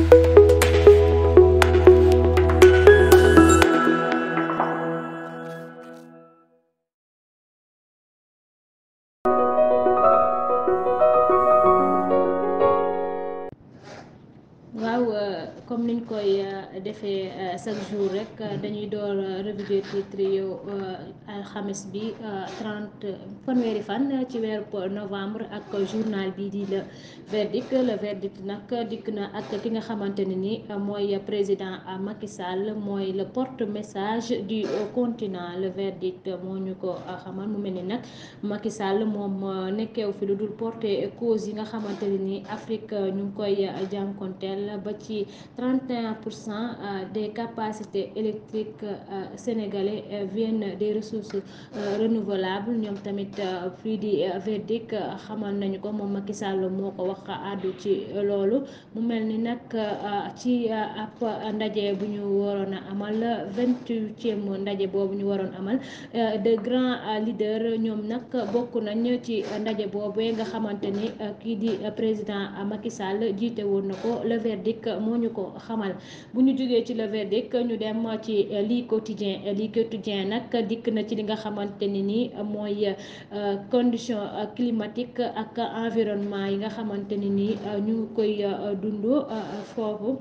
waaw comme niñ koy defee chaque jour rek dañuy door revue des titres yu alxames bi 30 fanweeri fan ci weeru novembre ak journal bi di le verdict le verdict nag dikk na ak ki nga xamante ne ni mooy président Macky Sall mooy le porte message du continent le verdict moo ñu ko xamal mu mel ni nag Macky Sall moom nekkeew fi lu dul porter cause yi nga xamante ne ni Afrique ñu ngi koy jànkonteel ba ci 31 pour cent des capacités électriques sénégalais viennent des ressources renouvelables ñoom tamit fii di verdict xamal nañu ko moom Macky Sall moo ko wax àddu ci loolu mu mel ni nag ci ab ndaje bu ñu waroon a amal vingt-huitième ndaje boobu ñu waroon amal de grands leaders ñoom nag bokk nañ ci ndaje boobu nga xamante ni kii di président Macky Sall jiite woon na ko le verdict moo ñu ko xamal bu ñu jógee ci le verdict ñu dem ci lii quotidien lii quotidien nag dikk na ci li nga xamante ni ni mooy condition climatique ak environnement yi nga xamante ni ni ñu ngi koy dund foofu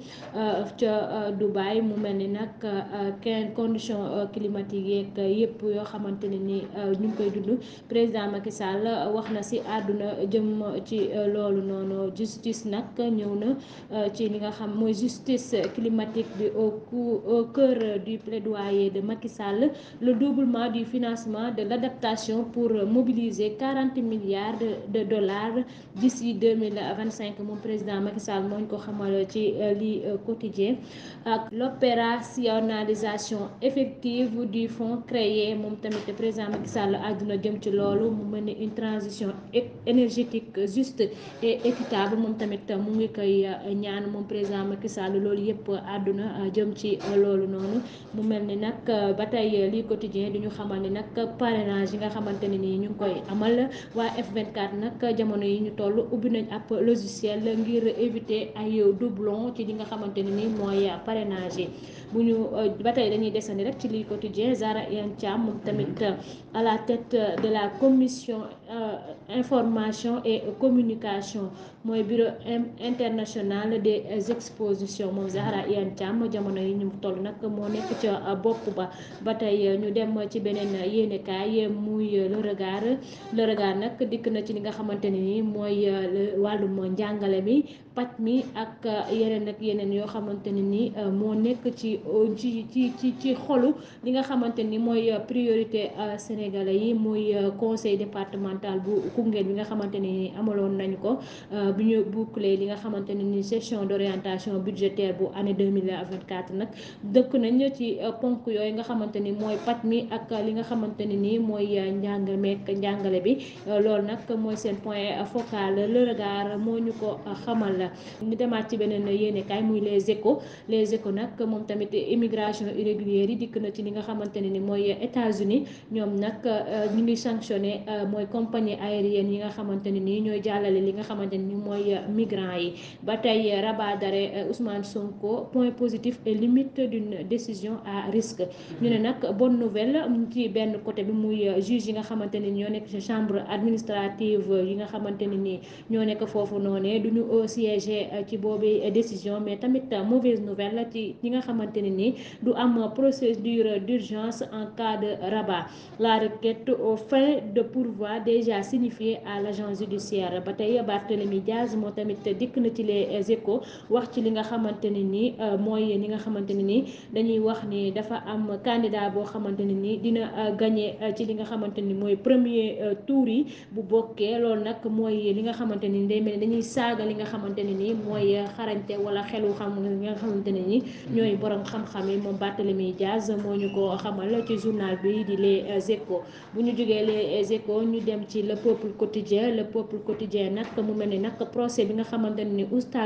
ca Dubaï mu mel ni nag quinze condition climatique yeeg yëpp yoo xamante ne ni ñu ngi koy dund président Macky Sall wax na ci àdduna jëm ci loolu noonu justice nag ñëw na ci li nga xam mooy justice climatique bi au cou au cœur du plaidoyer de Macky Sall le doublement du financement de l'adaptation pour mobiliser quarante milliards de de dollars d'ici deux mille vingt cinq moom président Macky Sall moo ñu ko xamal ci li quotidien ak l'opérationnalisation effective du fonds créé moom tamit président Macky Sall àdduna jëm ci loolu mu mel ni une transition énergétique juste et équitable moom tamit mu ngi koy ñaan moom président Macky Sall loolu yëpp àdduna jëm ci loolu noonu mu mel ni nag ba tey lii quotidien di ñu xamal ni nag parrainage yi nga xamante ne nii ñu ngi koy amal waa F24 nag jamono yi ñu toll ubbi nañ ab logiciel ngir éviter ay doublon ci li nga xamante ne nii mooy parrainage yi bu ñu ba tey dañuy desandi rek ci lii quotidien Zahra Iyane Thiam moom tamit à la tête de la commission information et communication mooy bureau international des expositions moom Zahra Iyane Thiam jamono yi ñu toll nag moo nekk ca bopp ba ba tey ñu dem ci beneen yéenekaay muy le regard le regard nag dikk na ci li nga xamante ne ni mooy wàllum njàngale mi paj mi ak yeneen ak yeneen yoo xamante ne ni moo nekk ci ci ci ci ci xolu li nga xamante ni mooy priorité sénégalais yi muy conseil départemental bu Koungheul bi nga xamante ne ni amaloon nañu ko bi ñu boucler li nga xamante ne ni session d'orientation budgétaire bu année 2024 nag dëkk nañ ci ponk yooyu nga xamante ni mooy paj mi ak li nga xamante ne ni mooy njàng meek njàngale bi loolu nag mooy seen point focal le regard moo ñu ko xamal la ñu demaat ci beneen yéenekaay muy les échos les échos nag moom tamit immigration irrégulière yi dikk na ci li nga xamante ne ni mooy États-Unis ñoom nag ñu ngi sanctionné mooy compagnie aérienne yi nga xamante ne ni ñooy jàllale li nga xamante ne ni mooy migrants yi ba tey rabat d'arrêt Ousmane Sonko point positif et limite d'une décision à risque ñu ne nag bonne nouvelle ci benn côté bi muy juge yi nga xamante ne ni ñoo nekk ci chambre administrative yi nga xamante ne ni ñoo nekk foofu noonee du ñu siéger ci boobu décision mais tamit mauvaise nouvelle ci ñi nga xamante ne ni du am procédure d'urgence en cas de rabat la requête aux fins de pourvoi déjà signifiée à l'agent judiciaire ba tey Barthélémy Diaz moo tamit dikk na ci les échos wax ci li nga xamante ne ni mooy li nga xamante ne ni dañuy wax ni dafa am candidat boo xamante ne ni dina gagner ci li nga xamante ni mooy premier tour yi bu bokkee loolu nag mooy li nga xamante ni day mel ni dañuy saaga li nga xamante ne ni mooy xarañte wala xelu xam nga xamante ne ni ñooy borom xam-xam yi moom Barthélémy Diaz moo ñu ko xamal ci journal bi di les échos bu ñu jógee les échos ñu dem ci le peuple quotidien le peuple quotidien nag mu mel ni nag procès bi nga xamante ne ni oustaz Omar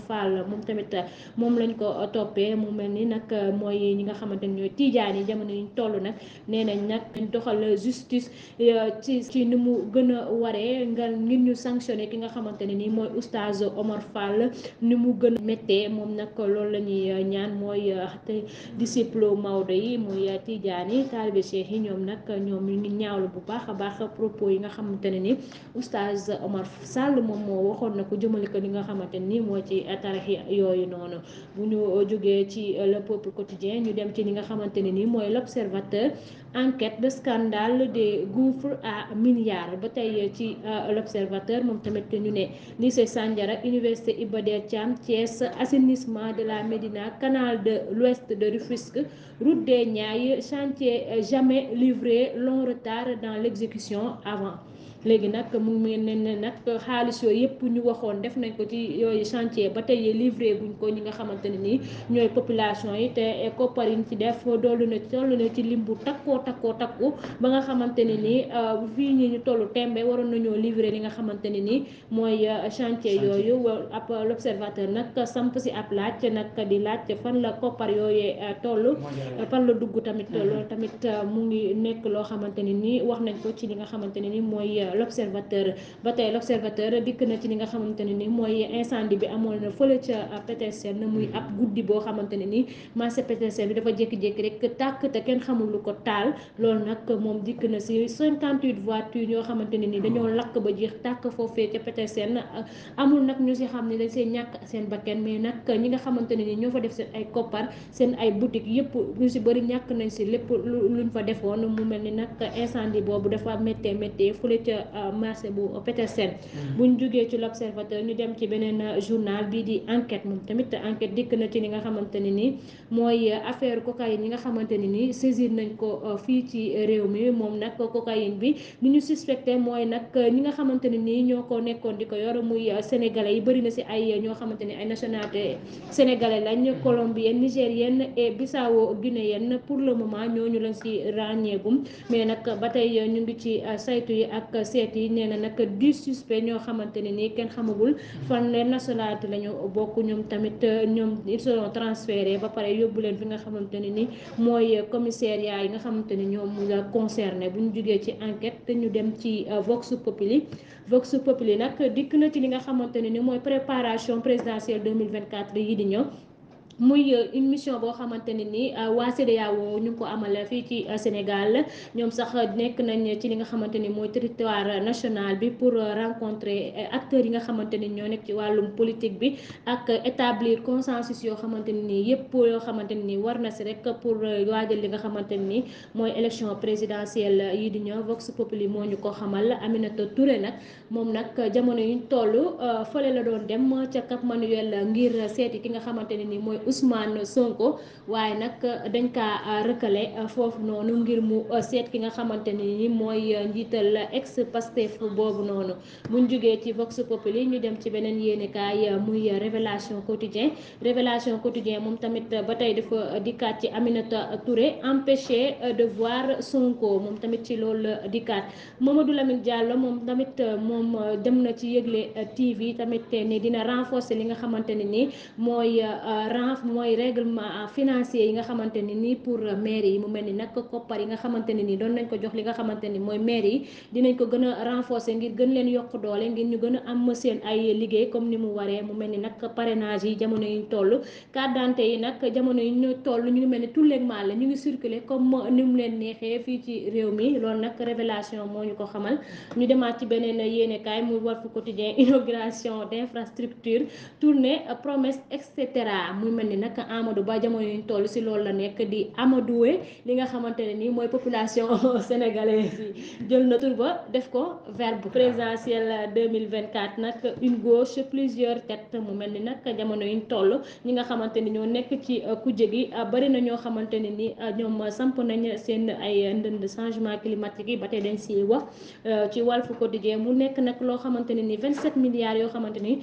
Fall moom tamit moom lañ ko toppee mu mel ni nag mooy ñi nga xamante ni ñooy tijaan yi jamono yi ñu toll nag nee nañ nag dañ doxal justice ci ci ni mu gën a waree nga ngir ñu sanctionné ki nga xamante ne nii mooy oustaz Omar Fall ni mu gën a méttee moom nag loolu la ñuy ñaan mooy te disciple Maodo yi muy tijaan yi taalibe cheikh yi ñoom nag ñoom ñu ngi ñaawlu bu baax a baax propos yi nga xamante ne ni oustaz Omar Sall moom moo waxoon na ko jëmale ko li nga xamante ni moo ci tarix yooyu noonu bu ñu jógee ci le peuple quotidien ñu dem ci li nga xamante ne ni mooy l'observateur enquête de scandale des gouffres à milliards ba tey ci l'observateur moom tamit ñu ne lycée Sandiara université Iba Der Thiam Thiès assainissement de la Médina canal de l'ouest de Rufisque route des Niayes chantier jamais livré long retard dans l'exécution avant léegi nag mu ngi ne ne nag xaalis yooyu yëpp ñu waxoon def nañ ko ci yooyu chantier ba tey livré guñ ko ñi nga xamante ne nii ñooy population yi te koppar yi ñu ci def dollu na toll na ci lim bu takkoo takkoo takku ba nga xamante ne nii fii ñi ñu tollu tembe waroon nañoo livré li nga xamante ne nii mooy chantier yooyu ab l'observateur nag samp si ab laaj nag di laaj fan la koppar yooyee toll fan la dugg tamit loolu tamit mu ngi nekk loo xamante ne nii wax nañ ko ci li nga xamante ne nii mooy l'observateur ba tey l'observateur dikk na ci li nga xamante ne ni mooy incendie bi amoon na fële ca Petersen muy ab guddi boo xamante ne ni marché Petersen bi dafa jékki-jékki rek tàkk te kenn xamul lu ko taal loolu nag moom dikk na si 58 voitures yoo xamante ne ni dañoo lakk ba jeex tàkk foofee ca Petersen amul nag ñu si xam ne dañ seen ñàkk seen bakken mais nag ñi nga xamante ne ni ñoo fa def seen ay koppar seen ay boutique yëpp ñu si bëri ñàkk nañ si lépp luñ fa defoon mu mel ni nag incendie boobu dafa méttee méttee fële ca marché bu Petersen buñ jógee ci l'observateur ñu dem ci beneen journal bii di enquête moom tamit enquête dikk na ci li nga xamante ne ni mooy affaire cocaïne yi nga xamante ne ni saisir nañ ko fii ci réew mi moom nag cocaïne bi li ñu suspecté mooy nag ñi nga xamante ne ni ñoo ko nekkoon di ko yor muy sénégalais yi bëri na si ay ñoo xamante ni ay nationalité sénégalais lañ colombienne nigérienne et bissau guinéenne pour le moment ñooñu lañ si ràññeegum mais nag ba tey ñu ngi ci saytu yi ak seet yi nee na nag du suspect ñoo xamante ne nii kenn xamagul fan leen nationalité lañu bokk ñoom tamit ñoom ils seront transférés ba pare yóbbu leen fi nga xamante ne ni mooy commissariat yi nga xamante ni ñoom la concerné bu ñu jógee ci enquête te ñu dem ci Vox Populi Vox Populi nag dikk na ci li nga xamante ne ni mooy préparation présidentielle 2024 yi di ñëw muy une mission boo xamante ne ni waa CEDEAO ñu ngi ko amal fii ci Sénégal ñoom sax nekk nañ ci li nga xamante ni mooy territoire national bi pour rencontrer acteurs yi nga xamante ni ñoo nekk ci wàllum politique bi ak établir consensus yoo xamante ne ni yëpp yoo xamante ne ni war na si rek pour waajal li nga xamante ne ni mooy élection présidentielle yi di ñëw Vox Populi moo ñu ko xamal Aminata Touré nag moom nag jamono yuñ toll fële la doon dem ca Cap Manuel ngir seeti ki nga xamante ne ni mooy Ousmane Sonko waaye nag dañ kaa rëkkale foofu noonu ngir mu seet ki nga xamante ne ni mooy njiital ex Pastef boobu noonu buñ jógee ci Vox Populi ñu dem ci beneen yéenekaay muy Révélation Quotidien Révélation Quotidien moom tamit ba tey dafa dikkaat ci Aminata Touré empêché de voir Sonko moom tamit ci loolu dikkaat Mamadou Lamine Diallo moom tamit moom dem na ci yëgle TV tamit ne dina renforcer li nga xamante ne ni mooy mooy règlement financier yi nga xamante ne nii pour maire yi mu mel ni nag koppar yi nga xamante ne nii doon nañ ko jox li nga xamante ni mooy maire yi dinañ ko gën a renforcer ngir gën leen yokk doole ngir ñu gën a am seen ay liggéey comme ni mu waree mu mel ni nag parrainage yi jamono yi ñu toll carte d'identité yi nag jamono yi ñu toll ñu ngi mel ni tout le mal la ñu ngi circuler comme ni mu leen neexee fii ci réew mi loolu nag révélation moo ñu ko xamal ñu demaat ci beneen yéenekaay muy Walf Quotidien inauguration d'infrastructure tournée promesse et cetera muy mel ni nag Amadou Ba jamono yuñ toll si loolu la nekk di amadoué li nga xamante ne nii mooy population sénégalaise yi jël na tur ba def ko verbe présidentielle 2024 nag une gauche plusieurs têtes mu mel ni nag jamono yuñ toll ñi nga xamante ni ñoo nekk ci kujje gi bari na ñoo xamante ne ni ñoom samp nañ seen ay ndënd changement climatique yi ba tey dañ si wax ci Walf Quotidien mu nekk nag loo xamante ne ni 27 milliards yoo xamante ni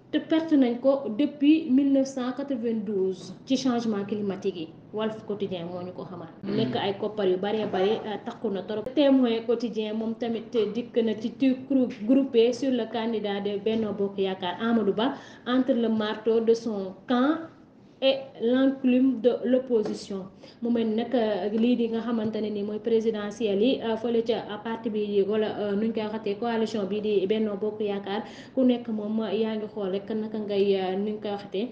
te perte nañ ko depuis 1992 ci changement climatique yi Walf Quotidien moo ñu ko xamal. mu nekk ay koppar yu bëree bëri takku na trop. Témoin Quotidien moom tamit dikk na ci tu groupé sur le candidat de Benno Bokk Yaakaar Amadou Ba entre le marteau de son camp. et l'enclume de l'opposition mu mel nag lii di nga xamante ne ni mooy présidentielle yi fële ca parti bi wala nuñ koy waxatee coalition bi di Benno Bokk Yaakaar ku nekk moom yaa ngi xool rek naka ngay nuñ koy waxatee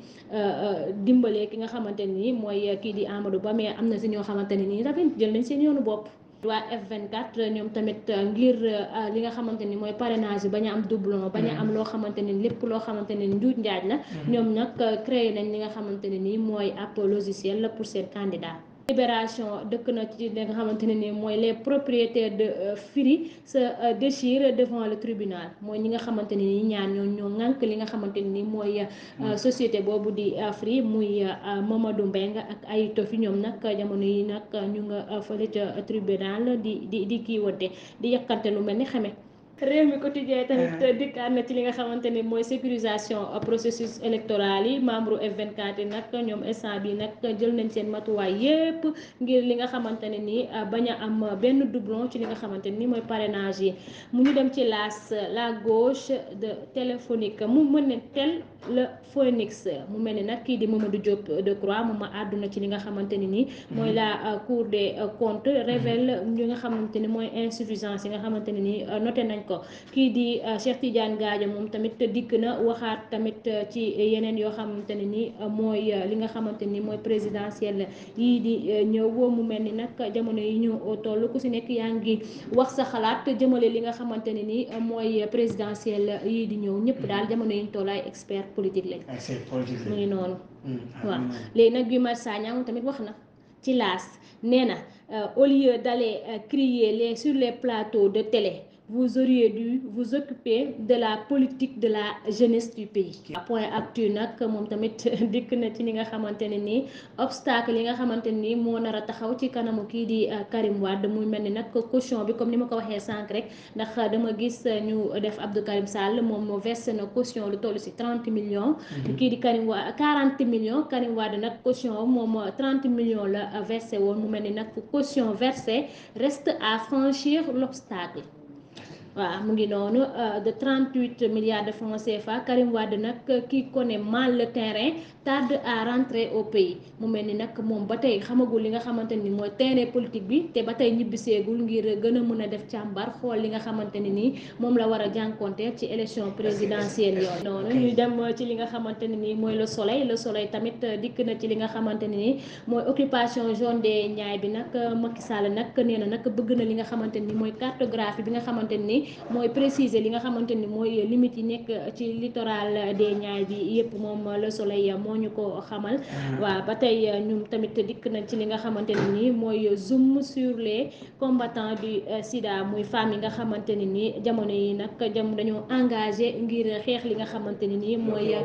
dimbalee ki nga xamante ne ni mooy kii di Amadou Ba mais am na si ñoo xamante ne nii tamit jël nañ seen yoonu bopp. waa F24 ñoom tamit ngir li nga xamante ni mooy parrainage bi bañ a am doublon bañ a am loo xamante ne lépp loo xamante ne njuuj njaaj la ñoom nag créé nañ li nga xamante ne nii mooy ab logiciel la pour seen candidat libération dëkk na ci li nga xamante ne nii mooy les propriétaires de Free se déchirent devant le tribunal mooy ñi nga xamante ne nii ñaar ñoo ñoo ŋànk li nga xamante ne nii mooy société boobu di Free muy Mamadou Mbengue ak ay tofi ñoom nag jamono yi nag ñu nga fële ca tribunal di di di kii wante di yàkkante lu mel ni xame réew mi quotidien tamit dikkaat na ci li nga xamante ni mooy sécurisation processus électoral yi membre F24 yi nag ñoom instant bi nag jël nañ seen matuwaay yépp ngir li nga xamante ne ni bañ a am benn doublon ci li nga xamante ni mooy parrainage yi mu ñu dem ci laas la gauche de téléphonique mu mën ne tel le phoenix mu mel ni nag kii di Mamadou Diop Decroix moom ma àdduna ci li nga xamante ni nii mooy la cour des comptes révèle li nga xamante ni mooy insuffisance yi nga xamante ne ni noté nañ ko kii di Cheikh Tidiane Gadio moom tamit dikk na waxaat tamit ci yeneen yoo xamante ne ni mooy li nga xamante ni mooy présidentielle yii di ñëw mu mel ni nag jamono yi ñu toll ku si nekk yaa ngi wax sa xalaat jëmale li nga xamante ne ni mooy présidentielle yii di ñëw ñëpp daal jamono yi ñu toll ay expert politique lañ mu ngi noonu waaw léegi nag Guy Marius Sagna moom tamit wax na ci laas nee na au lieu d'aller crier les sur les plateaux de télé vous auriez dû vous occuper de la politique de la jeunesse du pays. point actu nag moom tamit dikk na ci li nga xamante ne nii obstacle yi nga xamante ne nii moo nar a taxaw ci kanamu kii di Karim Wade muy mel ni nag caution bi comme ni ma ko waxee sànq rek ndax dama gis ñu def Abdou Karim Sall moom moo versé na caution lu toll si 30 millions. kii di Karim Wade 40 millions Karim Wade nag caution moom 30 millions la versé woon mu mel ni nag caution versée reste à franchir l'obstacle waaw mu ngi noonu de 38 milliards de francs CFA Karim Wade nag qui connaît mal le terrain tarde à rentrer au pays mu mel ni nag moom ba tey xamagul li nga xamante ni mooy terrain politique bi te ba tey ñibbiseegul ngir gën a mën a def càmbar xool li nga xamante ne nii moom la war a jànkonte ci élection présidentielle yooyu noonu ñu dem ci li nga xamante ne nii mooy le soleil le soleil tamit dikk na ci li nga xamante ne nii mooy occupation zone des Niayes bi nag Macky Sall nag nee na nag bëgg na li nga xamante ni mooy cartographie bi nga xamante ni mooy préciser li nga xamante ni mooy limite yi nekk ci littoral des Niayes bi yëpp moom le soleil moo ñu ko xamal waaw ba tey ñun tamit dikk nañ ci li nga xamante ne nii mooy zoom sur les combattants du sida muy femmes yi nga xamante ne nii jamono yi nag jam dañoo engagé ngir xeex li nga xamante ne nii mooy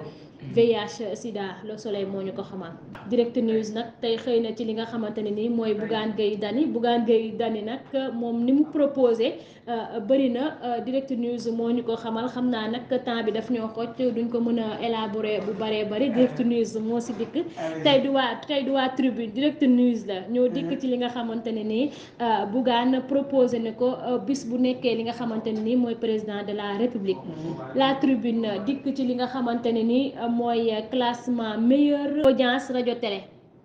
VIH sida le soleil moo ñu ko xamal direct news nag tey xëy na ci li nga xamante ne nii mooy Bougane Gueye Dany Bougane Gueye Dany nag moom ni mu proposé bëri na direct news moo ñu ko xamal xam naa nag temps bi daf ñoo xoj duñ ko mën a élaborer bu bëree bëri direct news moo si dikk tey du waa tey du waa tribune direct news la ñoo dikk ci li nga xamante ne nii Bougane proposé ne ko bis bu nekkee li nga xamante ne nii mooy président de la république la tribune dikk ci li nga xamante ne nii mooy classement meilleure audience rajo télé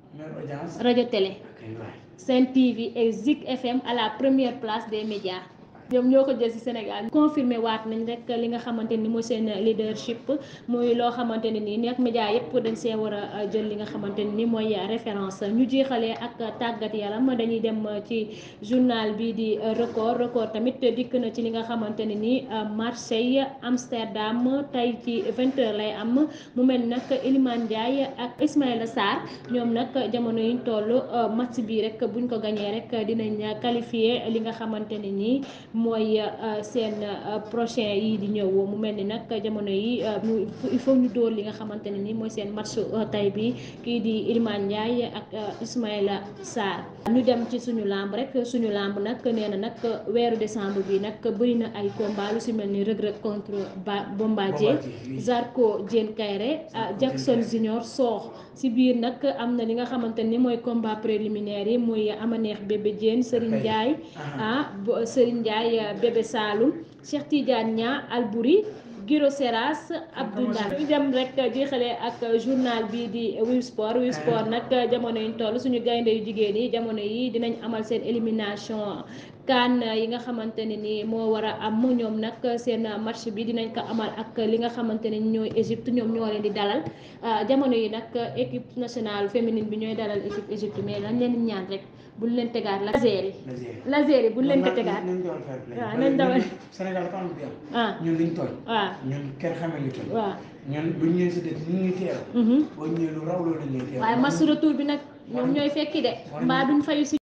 rajo télé Sen TV et Zik FM à la première place des médias ñoom ñoo ko jël ci Sénégal confirmé waat nañ rek li nga xamante ni mooy seen leadership muy loo xamante ne nii nekk média yëpp dañ see war a jël li nga xamante ne ni mooy référence ñu jeexalee ak tàggat yaram dañuy dem ci journal bi di record record tamit dikk na ci li nga xamante ne ni Marseille Amsterdam tey ci 20h lay am mu mel nag Iliman Ndiaye ak Ismaïla Sarr ñoom nag jamono yiñ toll match bi rek buñ ko gañee rek dinañ qualifié li nga xamante ne nii mooy seen prochain yi di ñëw mu mel ni nag jamono yi mu il faut ñu dóor li nga xamante ne ni mooy seen match tay bi kii di Iliman Ndiaye ak Ismaïla Sarr ñu dem ci suñu lamb rek suñu lamb nag nee na nag weeru décembre bi nag bëri na ay combat lu si mel ni Reug Reug contre ba Bombardier Zarko Diène Kairé Jackson Junior Sokh si biir nag am na li nga xamante ni mooy combat préliminaire yi muy Amaneex bébé Diène Serigne Ndiaye ah Serigne Ndiaye bébé Saloum Cheikh Tidiane Niang Albouri Giro Seras Abdoulaye ñu dem rek jeexale ak journal bi di Wii Sport Wii Sport nag jamono yi ñu toll suñu gaynde yu jigéen yi jamono yi dinañ amal seen élimination kan yi nga xamante ne ni moo war a am ñoom nag seen match bi dinañ ko amal ak li nga xamante ne ñooy Égypte ñoom ñoo leen di dalal jamono yi nag équipe nationale féminine bi ñooy dalal équipe Égypte mais lañ leen di ñaan rek buñ leen tegaat laser yi. laser yi buñ leen ko tegaat. waaw nañ dawal Sénégal dafa am lu fi am. ah ñun liñ tooñ. waaw ñun kenn xamee ñu tooñ. waaw. ñun buñ ñëwee si dëkk ñu ngi teew. boo ñëwee lu raw loolu la ñuy teew. waaye match retour bi nag ñoom ñooy fekki de mbaa duñ fayu si